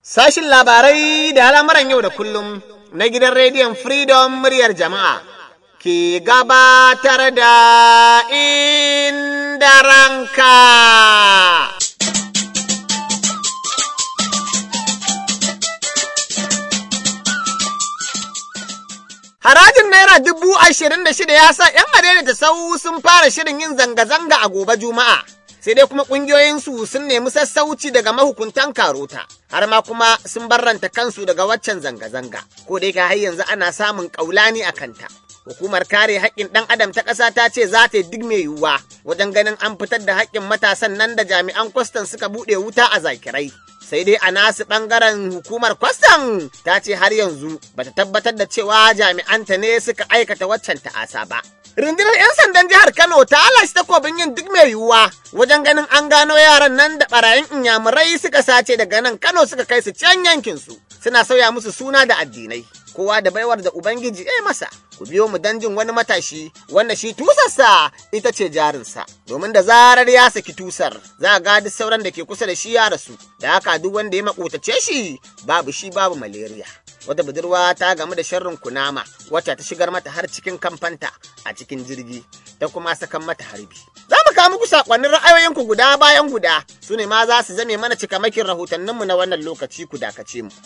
Sashin labarai da al'amuran yau da kullum na gidan rediyon Freedom muryar jama'a ke gabatar da inda ranka. Harajin Naira dubu ashirin da shida ya sa ‘yan adaidaita sau sun fara shirin yin zanga-zanga a gobe Juma'a. Sai dai kuma ƙungiyoyinsu sun nemi sassauci daga mahukuntan karota, har ma kuma sun barranta kansu daga waccan zanga-zanga, ko dai ka har yanzu ana samun ƙaulani a kanta. Hukumar kare haƙƙin ɗan adam ta ƙasa ta ce za ta yi duk mai yiwuwa wajen ganin an fitar da haƙƙin matasan nan da jami'an kwastan suka buɗe wuta a zakirai. sai dai a nasu ɓangaren hukumar kwastam ta ce har yanzu bata tabbatar da cewa jami'anta ne suka aikata waccan ta'asa ba. Rundunar 'yan sandan jihar Kano ta lashe takobin yin duk mai yiwuwa wajen ganin an gano yaran nan da barayin inyamurai suka sace daga nan Kano suka kai su can yankinsu suna sauya musu suna da addinai. Kowa da baiwar da Ubangiji ya masa, ku biyo mu dan jin wani matashi wanda shi tusarsa ita ce jarinsa, domin da zarar ya saki tusar za a ga duk sauran da ke kusa da shi ya rasu, da haka duk wanda ya makotace shi babu shi babu malaria. Wata budurwa ta gamu da sharrin kunama wacce ta shigar mata har cikin kamfanta a cikin jirgi ta kuma sakan mata harbi. Za mu kawo muku sakonnin ra'ayoyinku guda bayan guda su ne ma za su zame mana cikamakin rahotanninmu na wannan lokaci ku dakace mu.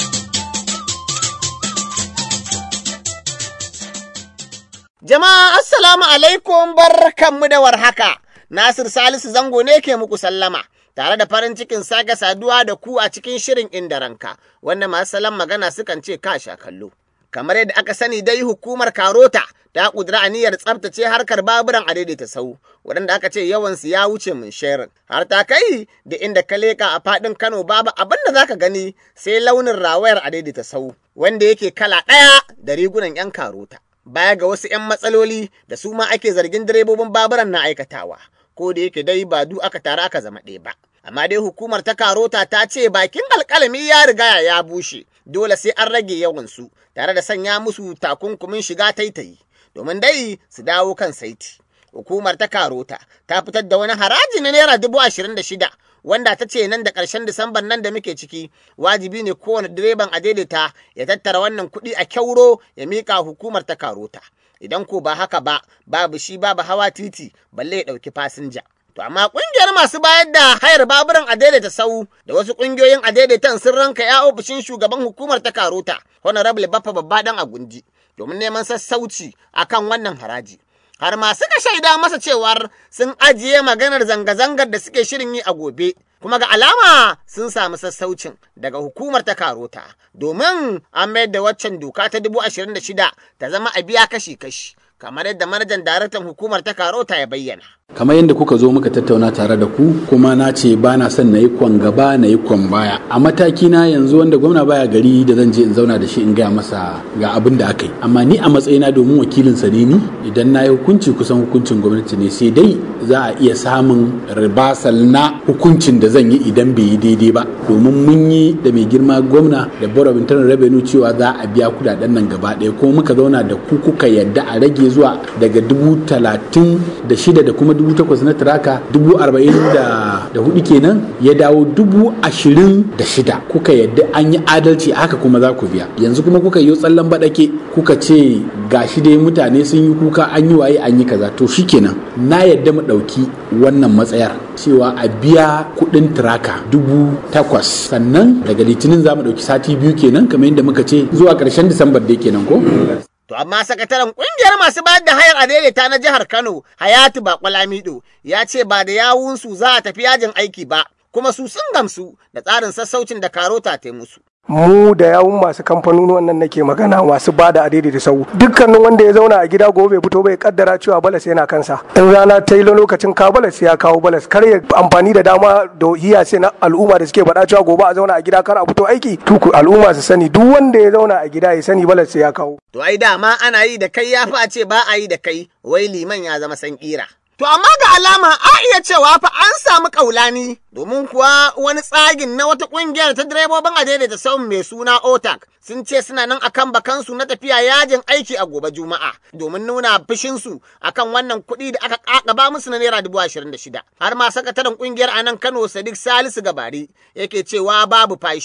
Jama'a assalamu alaikum barkanmu da warhaka. Nasir Salisu Zango ne ke muku sallama. Tare da farin cikin sake saduwa da ku a cikin shirin inda ranka, wanda masu salon magana sukan ce ka sha kallo. Kamar yadda aka sani dai hukumar Karota ta ƙudura aniyar tsabtace harkar baburan a daidaita sau, waɗanda aka ce yawansu ya wuce mun sharing. Har ta kai da inda ka leƙa a faɗin Kano babu abin da zaka gani sai launin rawayar a daidaita sau, wanda yake kala ɗaya da rigunan 'yan Karota. baya ga wasu 'yan matsaloli da su ma ake zargin direbobin baburan na aikatawa, ko da yake dai ba du aka tare aka zama ɗaya ba. Amma dai hukumar ta karota ta ce bakin alƙalami ya riga ya bushe, dole sai an rage yawansu tare da sanya musu takunkumin shiga taitayi, domin dai su dawo kan saiti. Hukumar ta karota ta fitar da wani haraji na naira dubu ashirin da shida wanda ta ce nan da ƙarshen Disamban nan da muke ciki wajibi ne kowane direban a daidaita ya tattara wannan kuɗi a kyauro ya miƙa hukumar ta karota. Idan ko ba haka ba, babu shi babu hawa titi balle ya ɗauki fasinja. To amma ƙungiyar masu bayar da hayar baburan a daidaita sau da wasu ƙungiyoyin a daidaitan sun ranka ya ofishin shugaban hukumar ta karota, Honorable Baffa Babba dan Agundi, domin neman sassauci akan wannan haraji. har ma suka shaida masa cewar sun ajiye maganar zanga-zangar da suke shirin yi a gobe, kuma ga alama sun samu sassaucin daga hukumar ta karota, domin an mayar da waccan doka ta dubu ashirin da shida ta zama a biya kashi-kashi, kamar yadda manajan daraktan hukumar ta karota ya bayyana. kamar yadda kuka zo muka tattauna tare da ku kuma na ce ba na son na yi kwan gaba na yi kwan baya a mataki na yanzu wanda gwamna baya gari da zan je in zauna da shi in gaya masa ga abin da aka yi amma ni a matsayina domin wakilin sa ne ni idan na yi hukunci kusan hukuncin gwamnati ne sai dai za a iya samun ribasal na hukuncin da zan yi idan bai yi daidai ba domin mun yi da mai girma gwamna da board of internal revenue cewa za a biya kudaden nan gaba ɗaya kuma muka zauna da ku kuka yadda a rage zuwa daga dubu talatin da shida da kuma dubu takwas na tiraka dubu arba'in da hudu kenan ya dawo dubu ashirin da shida kuka yadda an yi adalci haka kuma za ku biya yanzu kuma kuka yi tsallan baɗake kuka ce gashi dai mutane sun yi kuka an yi waye an yi kaza to shikenan na yadda mu ɗauki wannan matsayar cewa a biya kuɗin tiraka dubu takwas sannan daga litinin za mu ɗauki sati biyu kenan kamar yadda muka ce zuwa ƙarshen disambar dai kenan ko To amma sakataren kungiyar masu bayar da hayar adaidaita na jihar Kano, Hayatu Bakwalamido, ya ce ba da yawunsu za a tafi yajin aiki ba, kuma su sun gamsu da tsarin sassaucin da karota ta musu. mu da yawun masu kamfanonuwan nan nake magana masu ba da adadi da sau dukkanin wanda ya zauna a gida gobe fito bai kaddara cewa balas yana kansa in rana ta yi lokacin ka balas ya kawo balas kar ya amfani da dama da hiya sai na al'umma da suke faɗa cewa gobe a zauna a gida kar a fito aiki tuku al'umma su sani duk wanda ya zauna a gida ya sani balas ya kawo To ai dama ana yi da kai ya fi a ce ba a yi da kai wai liman ya zama san kira. To amma ga alama a iya cewa fa an samu kaulani domin kuwa wani tsagin na wata kungiyar ta direbobin adaidaita saun mai suna OTAC sun ce suna nan akan bakansu na tafiya yajin aiki a gobe Juma'a domin nuna fushinsu akan wannan kuɗi da aka kakaba musu na naira dubu ashirin da shida. Har ma sakataren kungiyar a nan Kano Sadiq Salisu Gabari yake cewa babu fashi.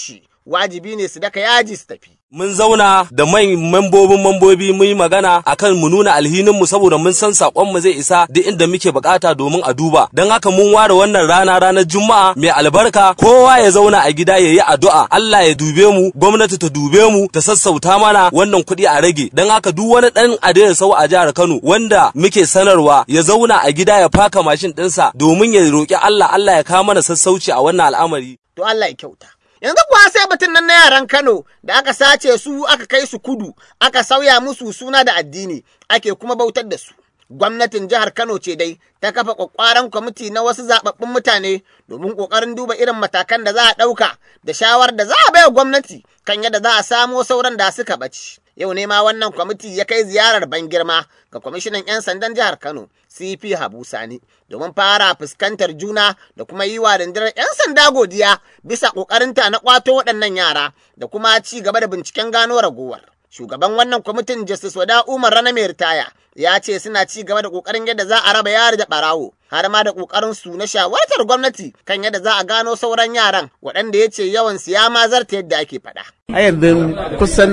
wajibi ne su daka yaji su tafi. mun zauna da mai membobin membobi mun yi magana akan mu nuna alhinin mu saboda mun san sakon mu zai isa duk inda muke bukata domin a duba don haka mun ware wannan rana ranar juma'a mai albarka kowa ya zauna a gida ya yi addu'a Allah ya dube mu gwamnati ta dube mu ta sassauta mana wannan kuɗi a rage don haka duk wani dan adaya sau a jihar Kano wanda muke sanarwa ya zauna a gida ya faka mashin ɗinsa domin ya roki Allah Allah ya kawo mana sassauci a wannan al'amari To Allah ya kyauta. Yanzu kuwa sai batun nan na yaran Kano da aka sace su aka kai su kudu, aka sauya musu suna da addini, ake kuma bautar da su. Gwamnatin jihar Kano ce dai ta kafa kwakwaran kwamiti na wasu zababbun mutane domin kokarin duba irin matakan da za a ɗauka da shawar da za a baiwa gwamnati kan yadda za a samo sauran da suka ɓaci. Yau ne ma wannan kwamiti ya kai ziyarar ban girma ga kwamishinan 'yan sandan jihar Kano, CP Habu Sani, domin fara fuskantar juna da kuma yi wa rundunar 'yan sanda godiya bisa ƙoƙarinta na ƙwato waɗannan yara da kuma ci gaba da binciken gano ragowar. Shugaban wannan kwamitin Justice Wada Umar Rana mai ritaya ya ce suna ci gaba da ƙoƙarin yadda za a raba yari da ɓarawo har ma da ƙoƙarin su na shawartar gwamnati kan yadda za a gano sauran yaran waɗanda ya ce yawan su ya ma zarta yadda ake faɗa. a yanzu kusan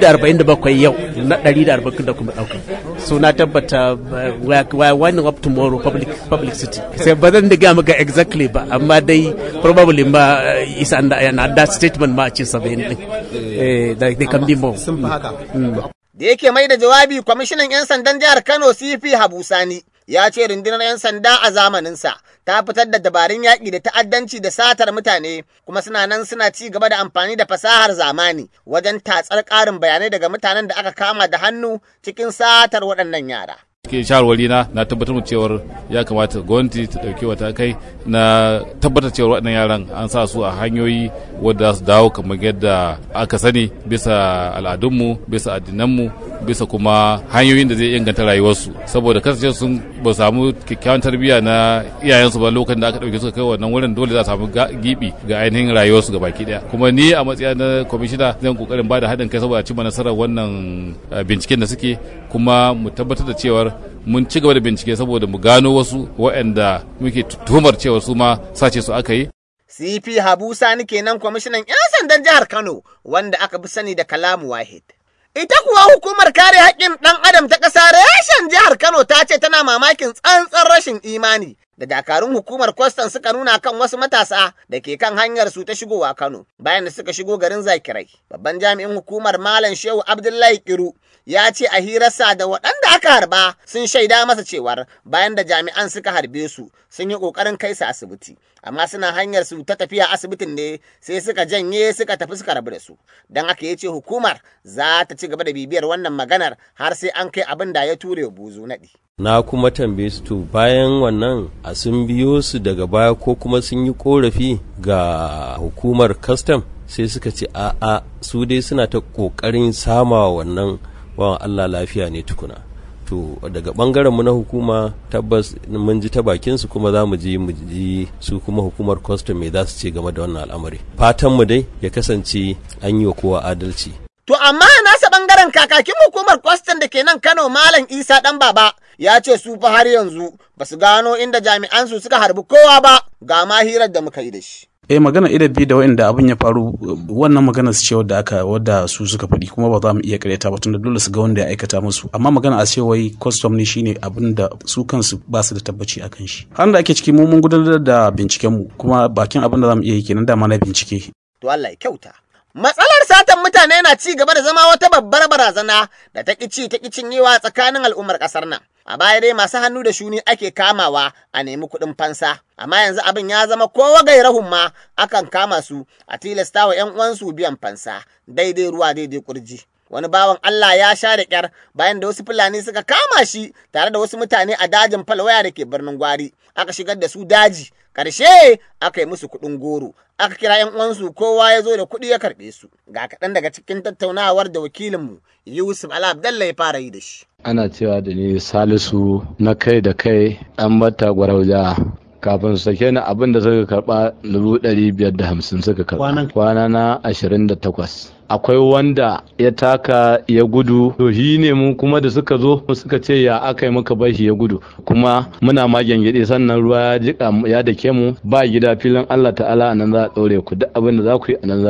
147 yau na 140 da kuma ɗauka so na tabbata we are winding up tomorrow public public city sai ba zan diga maka exactly ba amma dai probably ma is under an that statement ma ce 70 din eh they can be more sun fi haka Da yake mai da jawabi kwamishinan 'yan sandan jihar Kano CP Habu Sani ya ce rundunar 'yan sanda a zamaninsa ta fitar da dabarun yaƙi da ta'addanci da satar mutane kuma suna nan suna ci gaba da amfani da fasahar zamani wajen tatsar ƙarin bayanai daga mutanen da aka kama da hannu cikin satar waɗannan yara. ke shawarwari na na tabbatar cewar ya kamata gwamnati ta dauki matakai na tabbatar cewar waɗannan yaran an sa su a hanyoyi wadda su dawo kamar yadda aka sani bisa al'adunmu bisa addinanmu bisa kuma hanyoyin da zai inganta rayuwarsu saboda kasance sun ba samu kyakkyawan tarbiyya na iyayensu ba lokacin da aka dauke suka kai wannan wurin dole za a samu gibi ga ainihin rayuwarsu ga baki daya kuma ni a matsayin na kwamishina zan kokarin ba da haɗin kai saboda cimma nasarar wannan binciken da suke kuma mu tabbatar da cewar mun ci gaba da bincike saboda mu gano wasu waɗanda muke tuhumar cewa su ma sace su aka yi. CP Habu Sani kenan kwamishinan 'yan sandan jihar Kano wanda aka fi sani da Kalamu Wahid. Ita kuwa hukumar kare haƙƙin ɗan adam ta ƙasa reshen jihar Kano ta ce tana mamakin tsantsan rashin imani da dakarun hukumar kwastan suka nuna kan wasu matasa da ke kan hanyar su ta shigowa Kano bayan da suka shigo garin Zakirai. Babban jami'in hukumar Malam Shehu Abdullahi Kiru ya ce a hirarsa da waɗanda aka harba sun shaida masa cewar bayan da jami'an suka harbe su sun yi ƙoƙarin kai su asibiti amma suna hanyar su ta tafiya asibitin ne sai suka janye suka tafi suka rabu da su don haka ya ce hukumar za ta ci gaba da bibiyar wannan maganar har sai an kai abin da ya ture buzu naɗi. na kuma tambaye su to bayan wannan a sun biyo su daga baya ko kuma sun yi korafi ga hukumar custom sai suka ce a'a su dai suna ta ƙoƙarin sama wannan bawan Allah lafiya ne tukuna to daga bangaren mu na hukuma tabbas mun ji ta bakin su kuma za mu ji mu ji su kuma hukumar custom me za su ce game da wannan al'amari fatan mu dai ya kasance an yi wa kowa adalci To amma nasa bangaren kakakin hukumar kwastan da ke nan Kano Malam Isa ɗan baba ya ce su fa har yanzu ba su gano inda jami'an su suka harbi kowa ba ga ma hirar da muka yi da shi. eh magana idabi da wa'inda abin ya faru wannan magana su ce wadda aka wadda su suka faɗi kuma ba za mu iya karyata ba tunda dole su ga wanda ya aikata musu amma magana a ce wai custom ne shine abin da su kansu ba su da tabbaci a kan shi har da ake ciki mu mun gudanar da binciken mu kuma bakin abin da za mu iya yi kenan dama na bincike To Allah ya kyauta. Matsalar satan mutane na ci gaba da zama wata babbar barazana da ta ci ta cinyewa tsakanin al'ummar ƙasar nan. A baya dai masu hannu da shuni ake kamawa a nemi kuɗin fansa, amma yanzu abin ya zama kowa gairahun ma akan kama su a tilasta wa ‘yan uwansu biyan fansa, daidai ruwa daidai kurji. Wani bawan Allah ya sha da ƙyar bayan da wasu Fulani suka kama shi tare da wasu mutane a dajin falwaya da ke birnin Gwari, aka shigar da su daji, ƙarshe aka yi musu kuɗin goro, aka kira ‘yan uwansu kowa ya zo da kuɗi ya karɓe su. Ga kaɗan daga cikin tattaunawar da wakilinmu Yusuf Ala Abdallah ya fara yi da shi. ana cewa da ni salisu na kai da kai ɗan bata gwarauja kafin su sake ni abin da suka karba dubu ɗari biyar da hamsin suka karba kwana na ashirin da takwas akwai wanda ya taka ya gudu to shi ne mu kuma da suka zo suka ce ya aka yi muka bar shi ya gudu kuma muna ma gyangyaɗe sannan ruwa ya jika ya dake mu ba gida filin Allah ta'ala a nan za a ɗaure ku duk abin da za ku yi a nan za ku yi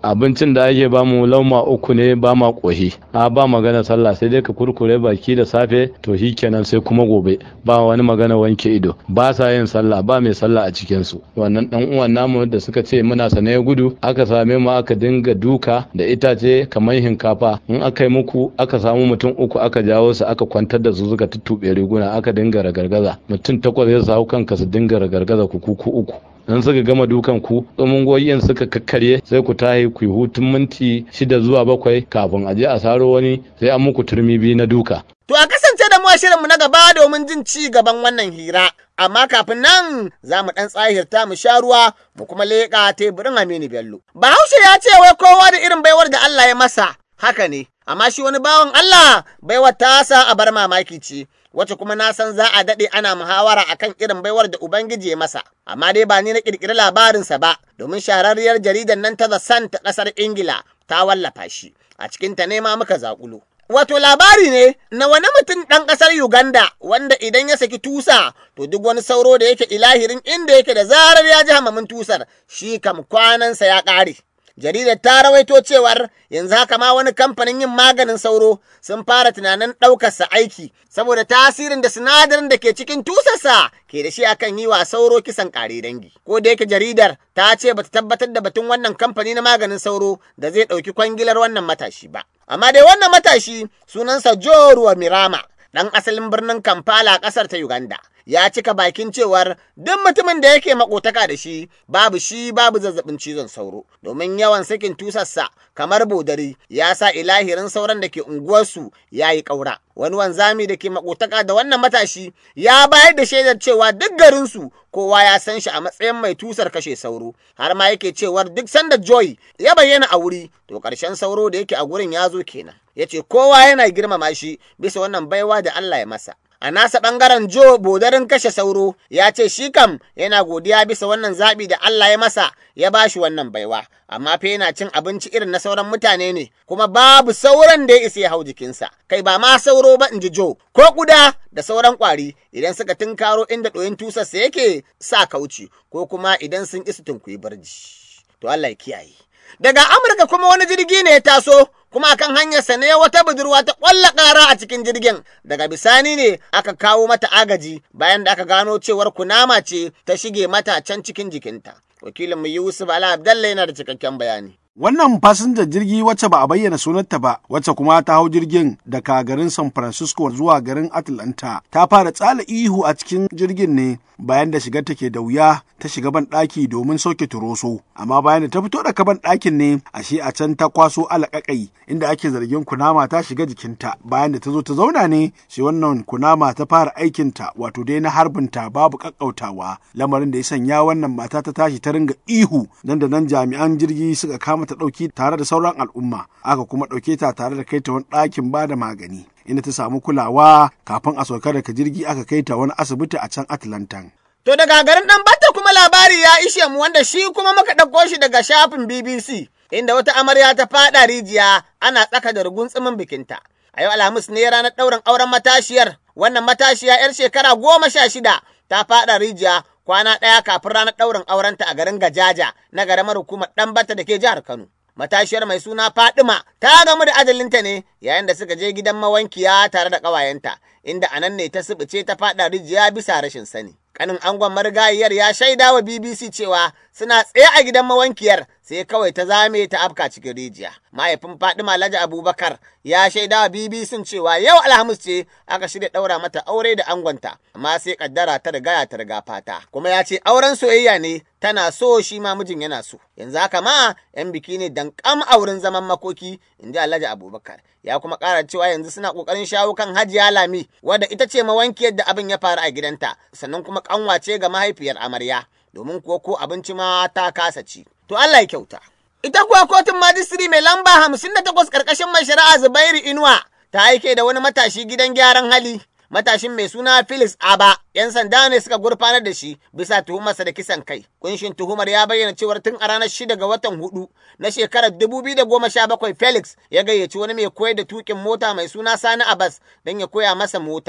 abincin da ake bamu lauma uku ne ba ma ƙoshi a ba magana sallah sai dai ka kurkure baki da safe to shi kenan sai kuma gobe ba wani magana wanke ido ba sa yin sallah ba mai sallah a cikin su wannan dan uwan namu da suka ce muna sane ya gudu aka same mu aka dinga duka da itace kamar hinkafa in aka yi muku aka samu mutum uku aka jawo su aka kwantar da su suka tuttuɓe riguna aka dinga ragargaza mutum takwas ya sa kanka su dinga ragargaza ku kuku uku in suka gama dukan ku tsumungoyin suka kakkarye sai ku tahi ku yi hutun minti shida zuwa bakwai kafin a je a saro wani sai an muku turmi biyu na duka. To a kasance da mu a shirinmu na gaba domin jin ci gaban wannan hira. Amma kafin nan za mu ɗan tsahirta mu sha ruwa mu kuma leƙa teburin Aminu Bello. Bahaushe ya ce wai kowa da irin baiwar da Allah ya masa. Haka ne, amma shi wani bawan Allah baiwar tasa a bar mamaki ce. wacce kuma na san za a daɗe ana muhawara akan irin baiwar da Ubangiji ya masa, amma dai ba ni na ƙirƙiri labarinsa ba, domin shahararriyar jaridar nan ta The Sun ta ƙasar Ingila ta wallafa shi, a cikinta ne ma muka zaƙulo. Wato labari ne na wani mutum ɗan ƙasar Uganda wanda idan ya saki tusa to duk wani sauro da yake ilahirin inda yake da zarar ya ji hamamin tusar shi kam kwanansa ya ƙare. jaridar ta rawaito cewar yanzu haka ma wani kamfanin yin maganin sauro sun fara tunanin ɗaukarsa aiki saboda tasirin da sinadarin da ke cikin tusarsa ke da shi akan yi wa sauro kisan ƙare dangi. Ko da yake jaridar ta ce bata tabbatar da batun wannan kamfani na maganin sauro da zai ɗauki kwangilar wannan matashi ba. Amma dai wannan matashi sunansa Joruwa Mirama, ɗan asalin birnin Kampala ƙasar ta Uganda. ya cika bakin cewar duk mutumin da yake makotaka da shi babu shi babu zazzabin cizon sauro domin yawan sakin tusarsa kamar bodari ya sa ilahirin sauran da ke unguwarsu ya yi ƙaura. Wani wanzami da ke makotaka da wannan matashi ya bayar da shaidar cewa duk garinsu kowa ya san shi a matsayin mai tusar kashe sauro har ma yake cewar duk sanda joy ya bayyana a wuri to ƙarshen sauro da yake a gurin ya zo kenan. Ya ce kowa yana girmama shi bisa wannan baiwa da Allah ya masa. A nasa ɓangaren Jo bodarin kashe sauro ya ce shi kam yana godiya bisa wannan zaɓi da Allah ya masa ya ba shi wannan baiwa, amma fa yana cin abinci irin na sauran mutane ne, kuma babu sauran da ya isa ya hau jikinsa. Kai ba ma sauro ba in ji Jo, ko kuda da sauran ƙwari idan suka tunkaro inda ɗoyin tusarsa yake sa kauci, ko kuma idan sun isa tunkuyi barji. To Allah ya kiyaye. Daga Amurka kuma wani jirgi ne ya taso kuma akan hanyarsa ne wata budurwa ta ƙwalla ƙara a cikin jirgin daga bisani ne aka kawo mata agaji bayan da aka gano cewar kunama ce ta shige mata can cikin jikinta. Wakilinmu Yusuf Ala Abdallah yana da cikakken bayani. Wannan fasinjar jirgi wacce ba a bayyana sunanta ba, wacce kuma ta hau jirgin daga garin San Francisco zuwa garin Atlanta, ta fara tsala ihu a cikin jirgin ne bayan da shigar take da wuya ta shiga ban ɗaki domin sauke turoso. Amma bayan da ta fito daga ban ɗakin ne, ashe a can ta kwaso alaƙaƙai inda ake zargin kunama ta shiga jikinta. Bayan da ta zo ta zauna ne, shi wannan kunama ta fara aikinta wato dai na harbinta babu ƙaƙƙautawa. Lamarin da ya sanya wannan mata ta tashi ta ringa ihu nan da nan jami'an jirgi suka kama mata ɗauki tare da sauran al'umma aka kuma ɗauke ta tare da kai ta wani ɗakin ba da magani inda ta samu kulawa kafin a sauka daga jirgi aka kai ta wani asibiti a can Atlantan. To daga garin ɗan bata kuma labari ya ishe mu wanda shi kuma muka ɗauko shi daga shafin BBC inda wata amarya ta faɗa rijiya ana tsaka da rugunsumin bikinta. A yau Alhamis ne ranar ɗaurin auren matashiyar wannan matashiya 'yar shekara goma sha shida ta faɗa rijiya kwana ɗaya kafin ranar ɗaurin aurenta a garin Gajaja na garamar hukumar Ɗanbata da ke jihar Kano. Matashiyar mai suna Fadima ta gamu da ajalinta ne yayin da suka je gidan mawankiya tare da ƙawayenta, inda a nan ne ta sibice ta faɗa rijiya bisa rashin sani. Kanin angon marigayiyar ya shaida wa BBC cewa suna tsaye a gidan mawankiyar sai kawai ta zame ta afka cikin rijiya. Mahaifin Fadima Alhaji Abubakar ya shaida wa BBC cewa yau Alhamis ce aka shirya ɗaura mata aure da angonta, amma sai kaddara ta riga ta riga fata. Kuma ya ce auren soyayya ne tana so shi ma mijin yana so. Yanzu haka ma 'yan biki ne dankam a wurin zaman makoki, in ji Alhaji Abubakar. Ya kuma ƙara cewa yanzu suna ƙoƙarin shawo kan Hajiya Lami, wadda ita ce mawankiyar da abin ya faru a gidanta, sannan kuma ƙanwa ce ga mahaifiyar amarya, domin kuwa ko abinci ma ta kasa ci. To Allah ya kyauta. Ita kuwa kotun majistiri mai lamba hamsin da takwas ƙarƙashin mai shari'a Zubairu Inuwa ta aike da wani matashi gidan gyaran hali. Matashin mai suna Felix Aba, ‘yan sanda ne suka gurfanar da shi bisa tuhumarsa da kisan kai. Kunshin tuhumar ya bayyana cewar tun a ranar shida ga watan hudu na shekarar dubu biyu da goma sha bakwai Felix ya gayyaci wani mai koyar da tukin mota mai suna Sani Abbas don ya koya masa mota.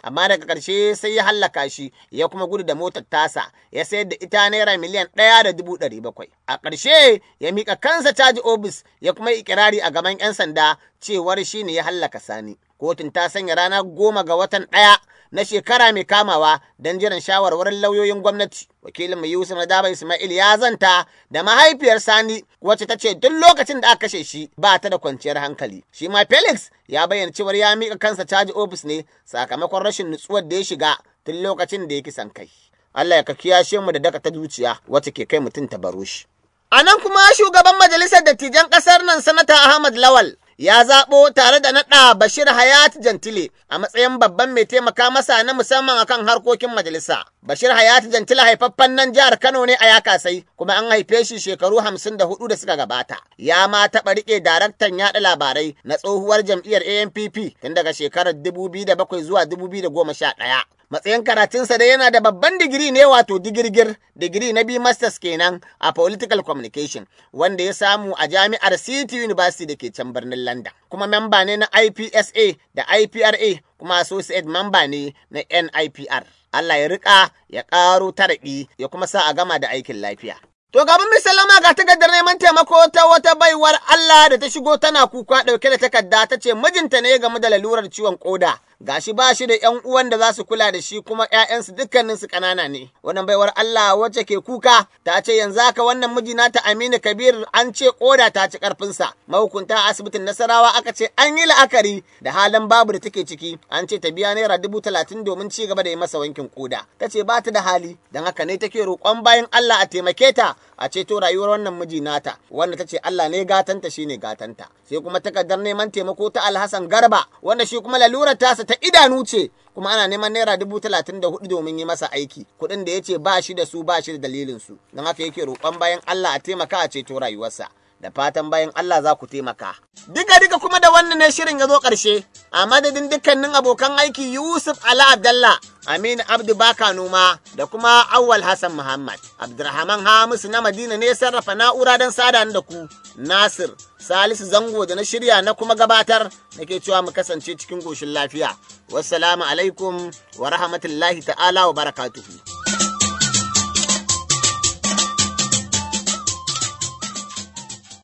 amma daga ƙarshe sai ya hallaka shi ya kuma gudu da motar tasa ya sayar da ita naira miliyan ɗaya da dubu ɗari bakwai a ƙarshe ya miƙa kansa caji obis ya kuma ikirari a gaban 'yan sanda cewar shi ne ya hallaka sani kotun ta sanya rana goma ga watan ɗaya na shekara mai kamawa don jiran shawarwarin lauyoyin gwamnati. Wakilin mai Yusuf Nadaba Ismail ya zanta da mahaifiyar Sani wacce ta ce duk lokacin da aka kashe shi ba ta da kwanciyar hankali. Shi ma Felix ya bayyana cewar ya miƙa kansa caji ofis ne sakamakon rashin nutsuwar da ya shiga tun lokacin da ya kisan kai. Allah ya ka kiyashe mu da daka ta zuciya wacce ke kai mutum ta baro shi. A nan kuma shugaban majalisar dattijan ƙasar nan sanata Ahmad Lawal ya zaɓo tare da naɗa Bashir Hayat Jantile a matsayin babban mai taimaka masa na musamman akan harkokin majalisa. Bashir Hayat Jantile haifaffen nan jihar Kano ne a Yakasai kuma an haife shi shekaru hamsin da hudu da suka gabata. Ya ma taɓa riƙe daraktan yaɗa labarai na tsohuwar jam'iyyar ANPP tun daga shekarar dubu biyu da bakwai zuwa dubu biyu da goma sha ɗaya. matsayin karatunsa dai yana da babban digiri ne wato digirgir digiri na biyu masters kenan a political communication wanda ya samu a jami'ar city university da ke can birnin london kuma memba ne na ipsa da ipra kuma associate memba ne na nipr allah ya rika ya karo taraɗi ya kuma sa a gama da aikin lafiya To gaban misalama ga takardar neman taimako ta wata baiwar Allah da ta shigo tana kuka ɗauke da takarda ta ce mijinta ne game da lalurar ciwon koda. Gashi ba shi da ‘yan uwan da za su kula da shi kuma ‘ya'yansu dukkaninsu ƙanana ne. Wannan baiwar Allah wacce ke kuka ta ce yanzu haka wannan miji nata Aminu Kabir an ce koda ta ci ƙarfinsa. Mahukunta a asibitin Nasarawa aka ce an yi la'akari da halin babu da take ciki. An ce ta biya naira dubu talatin domin ci gaba da yi masa wankin koda. Ta ce ba ta da hali don haka ne take roƙon bayan Allah a taimake ta a ceto rayuwar wannan miji nata wanda ta ce Allah ne gatanta shine gatanta sai kuma takardar neman taimako ta Alhassan Garba wanda shi kuma lalurar tasa ta idanu ce kuma ana neman naira dubu talatin da hudu domin yi masa aiki kuɗin da ya ce ba shi da su ba shi da dalilin su don haka yake roƙon bayan Allah a taimaka a ceto rayuwarsa da fatan bayan Allah za ku taimaka. Duka duka kuma da wannan ne shirin ya zo ƙarshe, a madadin dukkanin abokan aiki Yusuf Ala Abdallah, Aminu Abdu Baka Noma da kuma Awwal Hassan Muhammad. Abdurrahman Hamisu na Madina ne sarrafa na'ura don sada da ku. Nasir, Salisu Zango da na shirya na kuma gabatar nake cewa mu kasance cikin goshin lafiya. Wassalamu alaikum wa rahmatullahi ta'ala wa barakatuhu.